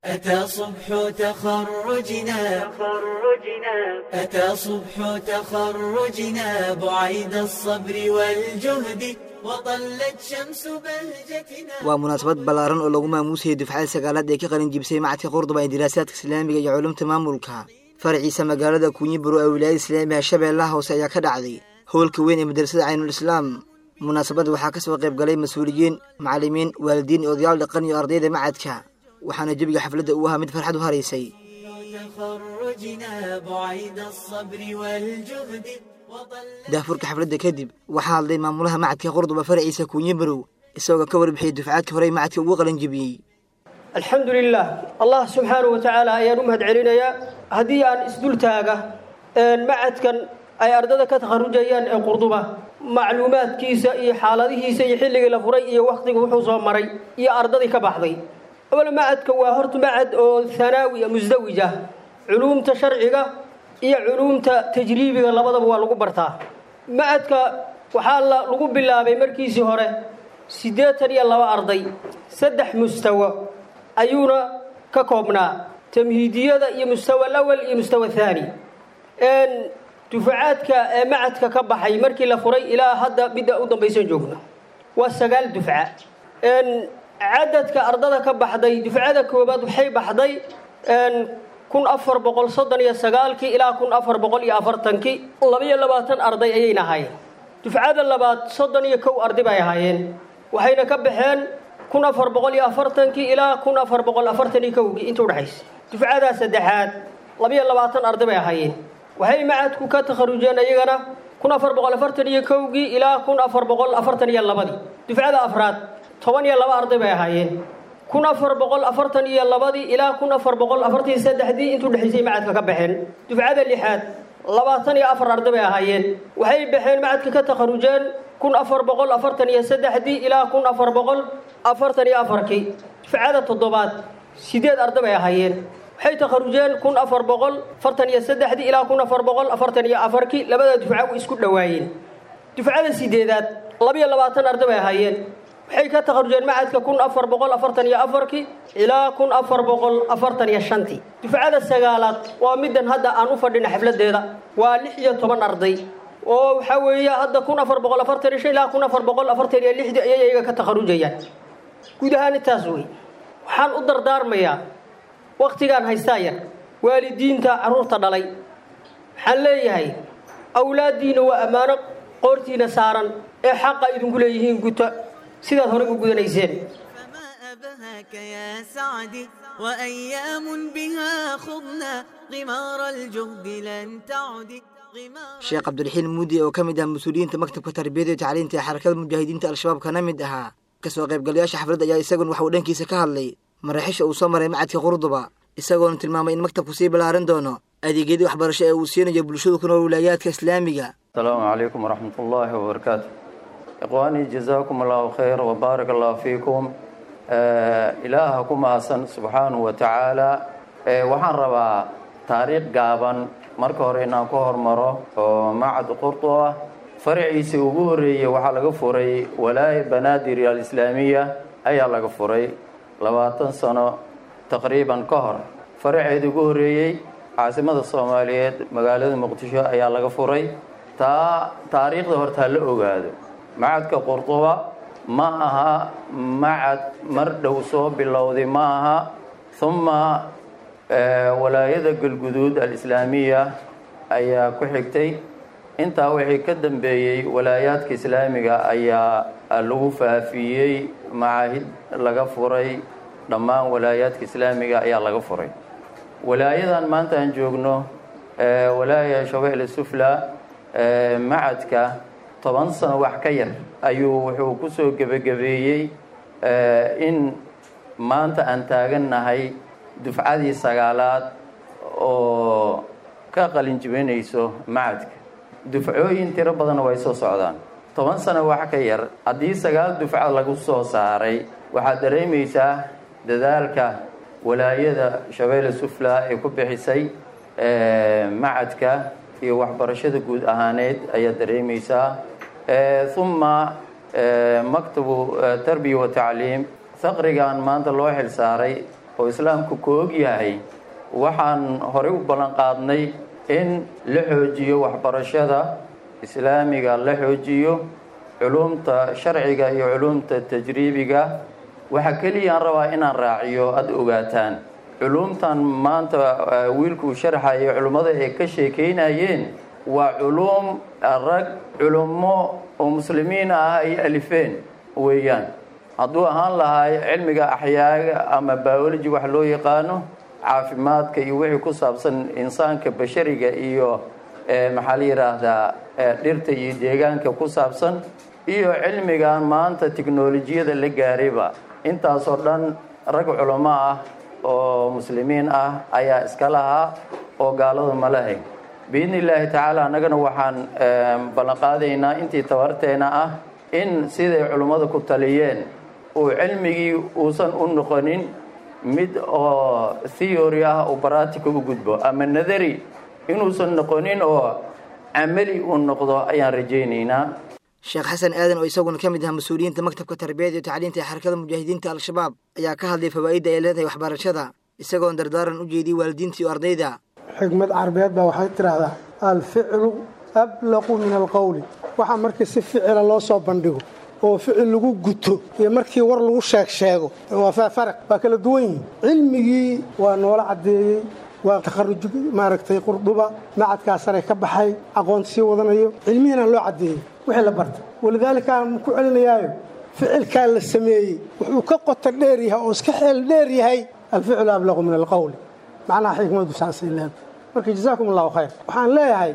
أتى صبح تخرجنا أتى صبح تخرجنا بعيد الصبر والجهد وطلت شمس بهجتنا waa munaasabad ballaaran oo lagu maamuusayay dufcada sagaalaad ee ka qalin jibisay macadka qurduba ee diraasaadka islaamiga iyo culumta maamulka faraciisa magaalada kunyiburo ee wilaayada islaamiga shabeellaha hoose ayaa ka dhacday howlka weyn ee madrasada caynul islaam munaasabadda waxaa ka soo qayb galay mas-uuliyiin macallimiin waalidiin iyo odayaal dhaqan iyo ardayda macadka waxaana jebiga xafladda uu ahaa mid farxad u haraysay تخرجنا بعيد الصبر والجهد وطلت daafurka xafladda kadib waxaa hadlay maamulaha macadka qurduba faraciisa kuunyibarow isagoo ka warbixiyey dufcaadka horey macadka ugu qalin jibiyey alxamdu lilah allah subxaanahu wa tacaala ayaan u mahad celinayaa haddii aan isdul taaga macadkan ay ardada ka takharujayaan ee qurduba macluumaadkiisa iyo xaaladihiisa iyo xilligii la furay iyo wakhtiga wuxuu soo maray iyo ardadii ka baxday awal macadka waa horta macad oo hanaawi musdawij ah culuumta sharciga iyo culuumta tajriibiga labadaba waa lagu bartaa macadka waxaa la lagu bilaabay markiisii hore siddeetan iyo laba arday saddex mustawo ayuuna ka koobnaa tamhiidiyada iyo mustawa alawal iyo mustawa thaani dufacaadka ee macadka ka baxay markii la furay ilaa hadda midda u dambaysan joogno waa sagaal dufca cadadka ardada ka baxday dufcada koobaad waxay baxday kun afar boqol soddon iyo sagaalkii ilaa kun afar boqol iyo afartankii labaiyo labaatan arday ayayna ahaayeen dufcada labaad soddon iyo kow arday bay ahaayeen waxayna ka baxeen kun afar boqol iyo afartankii ilaa kun afar boqol afartan iyo kowgii inta udhexaysa dufcadaa saddexaad labaiyo labaatan arday bay ahaayeen waxay macadku ka takharujeen iyagana kun afar boqol afartan iyo kowgii ilaa kun afar boqol afartan iyo labadii dufcada afraad toban iyo laba arday bay ahaayeen kun afar boqol afartan iyo labadii ilaa kun afar boqol afartan iyo saddexdii intuu dhexaysay macadka ka baxeen dufcada lixaad labaatan iyo afar arday bay ahaayeen waxay baxeen macadka ka takharujeen kun afar boqol afartan iyo saddexdii ilaa kun afar boqol afartan iyo afarkii dufcada toddobaad sideed arday bay ahaayeen waxay takharujeen kun afar boqol afartan iyo saddexdii ilaa kun afar boqol afartan iyo afarkii labada dufca way isku dhowaayeen dufcada sideedaad labiyo labaatan arday bay ahaayeen waxay ka takharujeen macadka kun afar boqol afartan iyo afarkii ilaa kun afar boqol afartan iyo shantii dufcada sagaalaad waa middan hadda aan u fadhina xafladeeda waa lix iyo toban arday oo waxaa weeye hadda kun afar boqol afartan iyo shan ilaa kun afar boqol afartan iyo lixdii ayay iyaga ka takharujayaan guud ahaan intaas wey waxaan u dardaarmayaa wakhtigaan haystaa yar waalidiinta carruurta dhalay waxaan leeyahay awlaaddiina waa ammaano qoortiina saaran ee xaqa idinku leeyihiin guta sidaad horey u gudanayseen فما أبهاك يا سعدي وأيام بها خضنا غمار الجهد لن تعدي غمار sheekh cabdiraxiin muudi oo ka mid ah mas-uuliyiinta maktabka tarbiyada iyo tacliinta ee xarakada mujaahidiinta al-shabaab kana mid ahaa kasoo qaybgalayaasha xafladda ayaa isagun waxauu dhankiisa ka hadlay maraaxiisha uu soo maray macadka qurduba isagoona tilmaamay in maktabku sii ballaaran doono adeegyadii waxbarasho ee uu siinayo bulshadu ku nool wilaayaadka islaamiga السلام عليكم ورحمة الله وبركاته إخواني جزاكم الله خير وبارك الله فيكم آه إلهكم أحسن سبحانه وتعالى آه waxaan rabaa taariikh gaaban marka hore inaan ku hormaro oo macad qurdu ah faraciisa ugu horeeyey waxaa laga furay walaaya banaadir alislaamiya ayaa laga furay labaatan sano taqriiban ka hor faraceeda ugu horeeyey caasimada soomaaliyeed magaalada muqdisho ayaa laga furay taa taariikhda horta ha la ogaado macadka qurduba ma aha macad mar dhow soo bilowday ma aha uma walaayada galguduud alislaamiya ayaa ku xigtay intaa wixii ka dambeeyey walaayaadka islaamiga ayaa lagu faafiyey macaahid laga furay dhammaan walaayaadka islaamiga ayaa laga furay walaayadan maanta aan joogno walaaya shabeelle sufla macadka toban sano wax ka yar ayuu wuxuu ku soo gebagabeeyey in maanta aan taagannahay dufcadii sagaalaad oo ka qalin jibinayso macadka dufcooyin tiro badanna way soo socdaan toban sano wax ka yar haddii sagaal dufca lagu soo saaray waxaad dareemaysaa dadaalka walaayada shabeelle sufla ay ku bixisay macadka iyo waxbarashada guud ahaaneed ayaad dareemaysaa uma maktabu tarbiya wa tacliim faqrigan maanta loo xil saaray oo islaamku ku og yahay waxaan horey u ballan qaadnay in la xoojiyo waxbarashada islaamiga la xoojiyo culumta sharciga iyo culumta tajriibiga waxaa keliyaan rabaa inaan raaciyo aada ogaataan culumtan maanta wiilkuu sharxayo culimmada ay ka sheekeynayeen waa culuum rag culummo oo muslimiin ah ay alifeen weeyaan hadduu ahaan lahaa cilmiga axyaaga ama biology wax loo yaqaano caafimaadka iyo wixii ku saabsan insaanka bashariga iyo maxaa la yidhaahdaa dhirta iyo deegaanka ku saabsan iyo cilmigan maanta tiknolojiyada la gaarayba intaasoo dhan rag culamo ah oo muslimiin ah ayaa iska lahaa oo gaalada ma lahayn biidni illaahi tacaala annagana waxaan ballanqaadaynaa intii tabarteena ah in siday culummada ku taliyeen uu cilmigii uusan u noqonin mid oo theory ah uu baratica u gudbo ama nadari inuusan noqonin oo camali uu noqdo ayaan rajaynaynaa sheekh xasan aadan oo isaguna ka mid aha mas-uuliyiinta maktabka tarbiyada iyo tacliinta ee xarakada mujaahidiinta al-shabaab ayaa ka hadlay fawaa'idda ay leedahay waxbarashada isagoon dardaaran u jeediyey waalidiinta iyo ardayda xigmad carbeed baa waxay tidhaahdaa alficlu ablaqu min alqowli waxaa markii si ficila loo soo bandhigo oo ficil lagu guto iyo markii war lagu sheeg sheego waa faraq waa kala duwan yihin cilmigii waa noola caddeeyey waa takharuj maaragtay qurduba macadkaa sare ka baxay aqoonta sii wadanayo cilmihiina loo caddeeyey wixii la barta walidaalika aan ku celinayaayo ficilkaa la sameeyey wuxuu ka qota dheer yahay oo iska xeel dheer yahay alficlu ablaqu min alqowli macnaha xikmadu saasay leedahay marka jazaakum allahu khayr waxaan leeyahay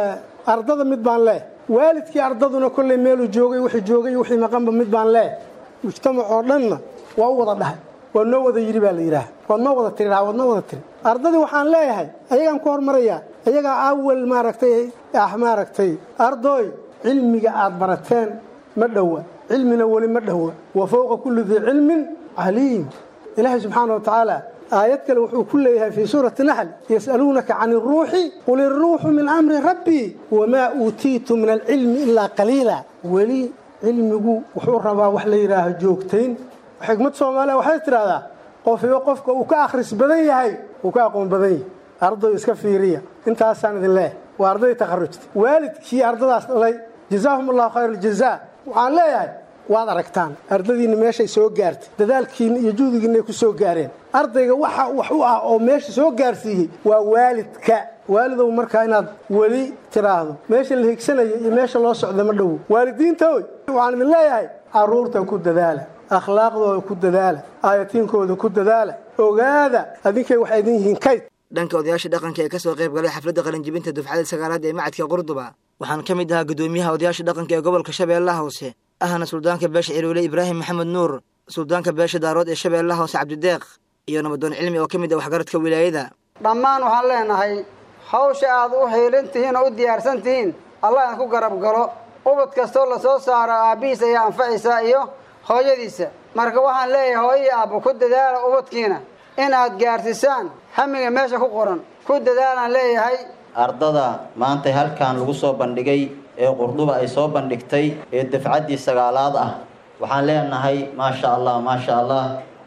ardada mid baan leeh waalidkii ardaduna kolley meeluu joogay wixii joogay wixii maqanba mid baan leeh mujtamac oo dhanna waa u wada dhahay waa noo wada yidhi baa la yidhaaha waad noo wada tiri waad noo wada tiri ardadii waxaan leeyahay ayagaan ku hormarayaa ayagaa awal maaragtay ah maaragtay ardooy cilmiga aad barateen ma dhowa cilmina weli ma dhowa wa fowqa kulli dii cilmin caliim ilaahay subxaana wa tacaala aayad kale wuxuu ku leeyahay fii suurati naxl yas'aluunaka can iruuxi qul iruuxu min amri rabbii wamaa uutiitu min alcilmi ilaa qaliila weli cilmigu wuxuu rabaa wax la yidhaaho joogtayn xikmad soomaaliya waxay tidhahdaa qofiba qofka uu ka akhris badan yahay uu ka aqoon badan yahay arday iska fiiriya intaasaan idin leehay waa arday takharujta waalidkii ardadaas dhalay jazaahum allahu khayr aljazaa waxaan leeyahay waad aragtaan ardadiinna meeshay soo gaartay dadaalkiina iyo juhdigiinay ku soo gaareen ardayga waxa wax u ah oo meesha soo gaarsiiyey waa waalidka waalidow markaa inaad weli tiraahdo meesha la higsanayo iyo meesha loo socda ma dhowo waalidiintaoy waxaan idin leeyahay caruurta ku dadaala akhlaaqdooda ku dadaala aayatiinkooda ku dadaala ogaada adinkay waxay idin yihiin kayd dhanka odayaasha dhaqanka ee ka soo qayb galay xafladda qalinjibinta dufcada sagaalaad ee macadka qurduba waxaan ka mid ahaa guddoomiyaha odayaasha dhaqanka ee gobolka shabeellaha hoose ahna suldaanka beesha ciroole ibraahim maxamed nuur suldaanka beesha daarood ee shabeellaha hoose cabdideeq iyo nabadoon cilmi oo ka mid ah waxgaradka wilaayada dhammaan waxaan leenahay hawsha aad u xiilan tihiin oo u diyaarsan tihiin allah idinku garab galo ubad kastoo lasoo saaro aabbihiis ayaa anfacaysaa iyo hooyadiisa marka waxaan leeyahay hooyii aabba ku dadaala ubadkiina inaad gaarsiisaan hamiga meesha ku qoran ku dadaalaan leeyahay ardada maanta halkan lagu soo bandhigay ee qurduba ay soo bandhigtay ee dafcaddii sagaalaad ah waxaan leenahay maasha allah maasha allah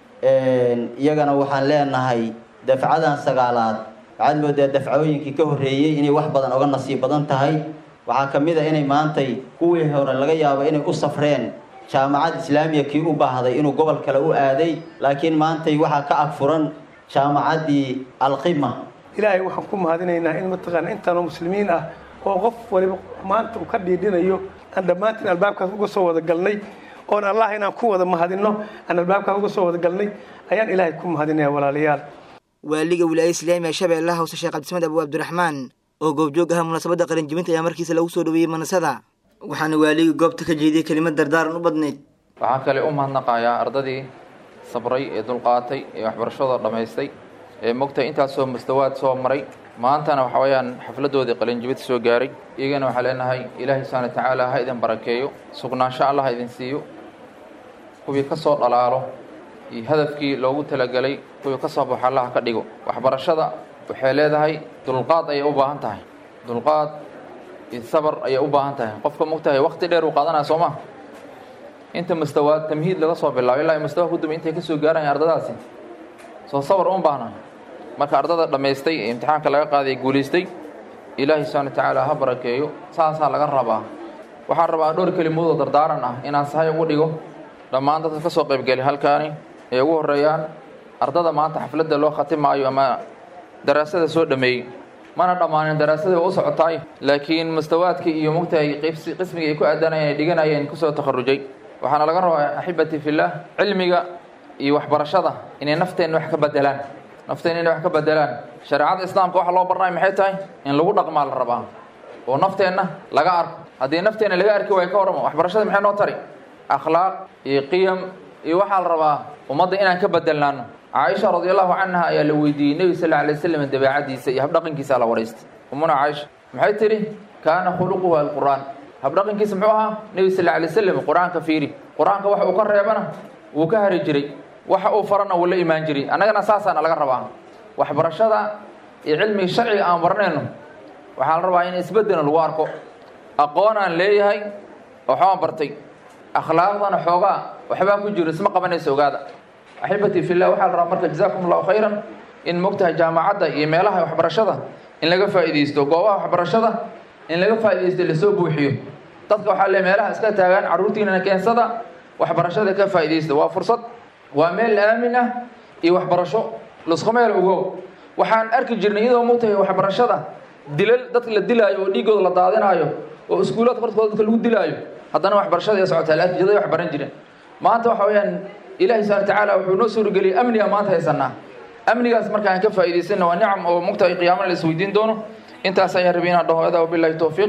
iyagana waxaan leenahay dafcadan sagaalaad waxaad moodaa dafcooyinkii ka horreeyey inay wax badan oga nasiib badan tahay waxaa ka mid a inay maantay kuwii hore laga yaabo inay u safreen jaamacad islaamiya kii u baahday inuu gobol kale u aaday laakiin maantay waxaa ka ag furan jaamacaddii alqima ilaahay waxaan ku mahadinaynaa in mataqaana intaanoo muslimiin ah oo qof waliba maanta uu ka dhiidhinayo aan dhammaantiin albaabkaas uga soo wada galnay oon allah inaan ku wada mahadinno aan albaabkaas uga soo wada galnay ayaan ilaahay ku mahadinaya walaalayaal waaliga wilaayada islaamiga shabeellaha hoose sheekh cabdisamed abu abdiraxmaan oo goobjoog ahaa munaasabadda qalinjibinta ayaa markiisa lagu soo dhaweeyey manasada waxaana waaliga goobta ka jeediyey kelimad dardaaran u badnayd waxaan kale u mahadnaqayaa ardadii sabray ee dulqaatay ee waxbarashada dhammaystay ee mogtahay intaasoo mustawaad soo maray maantana waxa weeyaan xafladoodii qalinjibinta soo gaaray iyagana waxaa leenahay ilaahay subxana watacaala ha idin barakeeyo sugnaansho allah ha idin siiyo kuwii ka soo dhalaalo iyo hadafkii loogu talagelay kuwii ka soo baxo allah ka dhigo waxbarashada waxay leedahay dulqaad ayay u baahan tahay dulqaad iyo sabar ayay u baahan tahay qofka mogtahay waqti dheer uu qaadanaya soo ma inta mustawaad tamhiid laga soo bilaabo ilaa mustawa ku dambay intay ka soo gaarayaan ardadaasi soo sabar un baahna marka ardada dhammaystay ee imtixaanka laga qaaday guulaystay ilaahay subxana wa tacaala ha barakeeyo saasaa laga rabaa waxaan rabaa dhowr kelimoodoo dardaaran ah inaan sahay ugu dhigo dhammaan dadka ka soo qaybgeli halkaani ay ugu horreeyaan ardada maanta xafladda loo khatimaayo ama daraasada soo dhameeyey mana dhammaanin daraasadii waa u socotaay laakiin mustawaadkii iyo mugtahay qismigii ay ku aadanayeen ay dhiganayeen kusoo takharujay waxaana laga rabaa axibati fillaah cilmiga iyo waxbarashada inay nafteenna wax ka bedelaan nafteenna inay wax ka bedelaan shareecada islaamka waxa loo barnay maxay tahay in lagu dhaqmaa la rabaa oo nafteenna laga arko haddii nafteenna laga arki waayo ka warramo waxbarashada maxay noo tari akhlaaq iyo qiyam iyo waxaa la rabaa ummadda inaan ka bedelnaano caaisha radi allahu canha ayaa la weydiiyey nebi sal alay waslam dabeecadiisa iyo habdhaqankiisa la waraystay umuna caaisha maxay tidhi kaana khuluquhu alqur'aan habdhaqankiisa muxuu ahaa nebi sal alay waslam qur-aanka fiiri qur-aanka waxa uu ka reebana wuu ka hari jiray waxa uu farana wuu la imaan jiray annagana saasaana laga rabaa waxbarashada iyo cilmiga sharciga aan baranayno waxaa la rabaa in isbeddelna lagu arko aqoon aan leeyahay waxbaan bartay akhlaaqdana xoogaa waxbaa ku jiro isma qabanaysa ogaada axibati fillah waxaa la rabaa marka jazakum allahu khayran in mogtahay jaamacadda iyo meelaha waxbarashada in laga faa'iidaysto goobaha waxbarashada in laga faa'iidaysto lasoo buuxiyo dadka waxaa le meelaha iska taagaan carruurtiinana keensada waxbarashada ka faa'iidaysta waa fursad waa meel aamin ah iyo waxbarasho lasku meel ogo waxaan arki jirnay iyadoo mogtahay waxbarashada dilal dadka la dilaayo oo dhiigooda la daadinaayo oo iskuulaadka hortooda dadka lagu dilaayo haddana waxbarashada ee socotaa laakiin jaday wax baran jireen maanta waxa weeyaan ilaahi subhana watacaala wuxuu noo suurageliyey amniga maanta haysanaa amnigaas marka aan ka faa'iidaysana waa nicam oo mugtahay qiyaamana la isweydiin doono intaas ayaan rabay inaan dhaho adaa wabillahi towfiiq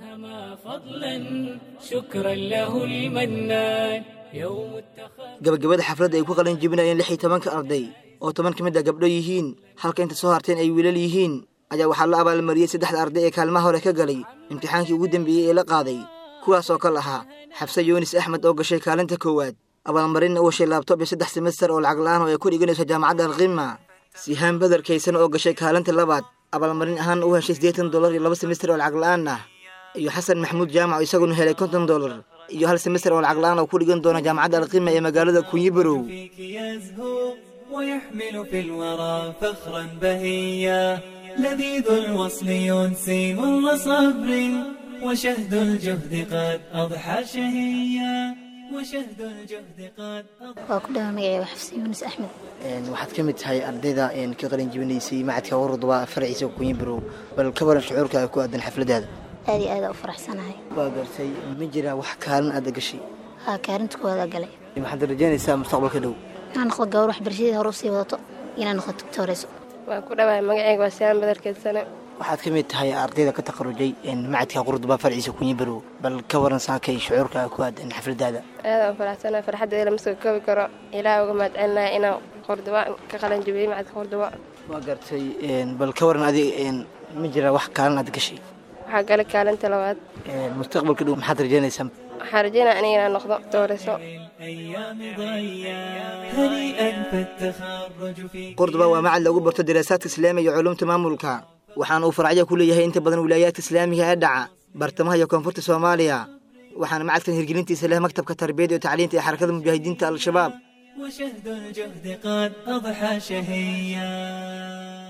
فضلا شكرا له المنان يوم gabagabada xafladda ay ku qalin jebinayeen lix iyo tobanka arday oo toban ka mid a gabdho yihiin halka inta soo harteen ay wiilal yihiin ayaa waxaa la abaalmariyey saddexda arday ee kaalmaha hore ka galay imtixaankii ugu dembeeyey ee la qaaday kuwaas oo ka lahaa xabse yuunis axmed oo gashay kaalinta koowaad abaalmarinna uu heshay laabtoob iyo saddex semester oo lacag la-aan oo ay ku dhiganayso jaamacadda alkhima sihaan badarkaysan oo gashay kaalinta labaad abaalmarin ahaan u heshay siddeetan dollar iyo laba semester oo lacag la-aan ah iyo xasan maxamuud jaamac oo isaguna helay konton dollar iyo hal semester oo lacag la-aan oo ku dhigan doona jaamacadda alkhima ee magaalada kunyibarow فيك يزهو ويحمل في الورى فخرا بهيا لذيذ الوصل ينسي مر صبر وشهد الجهد قد أضحى شهيا وشهد الجهد قد أضحى waa ku dhawa magacayga xafsi yuunus axmed waxaad ka mid tahay ardayda ka qalin jebinaysay macadka warudba farciisa kunyibarow bal ka waran shucuurkaaga ku aadan xafladaada aad iyo aada u faraxsanahay waa gartay ma jiraa wax kaalin aada gashay haa kaarinta koowaada galay waxaad rajaynaysaa mustaqbalka dhow inaan noqdo gawar waxbarashadii hore usii wadato inaan noqdo tugtooreyso waa ku dhawahay magacayga waa siyaan badarkeedsane waxaad ka mid tahay ardayda ka takharujay macadka qurduba farciisa kunyibarow bal ka waran saakay shucuurkaaga ku aadan xafladaada aada u faraxsanahay farxaddeeda lama soo koobi karo ilaah uga mahadcelinahay inaan qurduba ka qalan jabiyey macadka qurduba waa gartay bal ka waran adig ma jiraa wax kaalin aad gashay waxaa galay kaalinta labaad mustaqbalka dhow maxaad rajaynaysaa waxaan rajeynaya aniga inaan noqdo dooreyso الأيام ضيا هنيئا فالتخرج في qurduba waa macad lagu barto daraasaadka islaamiga iyo culuumta maamulka waxaana uu faracyo ku leeyahay inta badan wilaayaadka islaamiga ee dhaca bartamaha iyo koonfurta soomaaliya waxaana macadkan hirgelintiisa leh maktabka tarbiyada iyo tacliinta ee xarakada mujaahidiinta al-shabaab وشهد الجهد قد أضحى شهيا